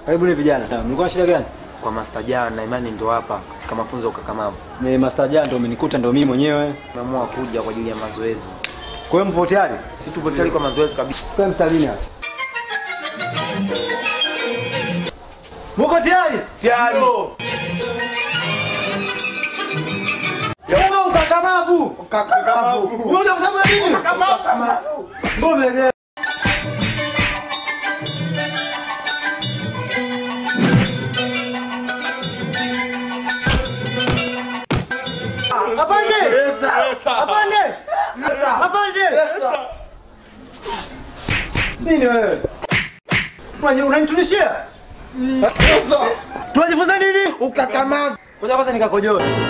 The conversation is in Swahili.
Karibuni vijana. Mlikuwa na shida gani? Kwa Master Jan na imani ndo hapa katika mafunzo ya ukakamavu. Ni Master Jan ndo umenikuta ndo mimi mwenyewe. Tumeamua kuja kwa ajili ya mazoezi. Kwa hiyo mpo tayari? Si tupo tayari kwa mazoezi kabisa. Kwa mstarini hapa. Muko tayari? Tayari. Kama ukakamavu. Ukakamavu. Unataka kusema nini? Ukakamavu. Ngome Afande! Afande! Afande! Nini wewe? Unani- Unanitunishia? Tunajifunza nini? Ukakamavu. Kwanza kwanza nikakojoe.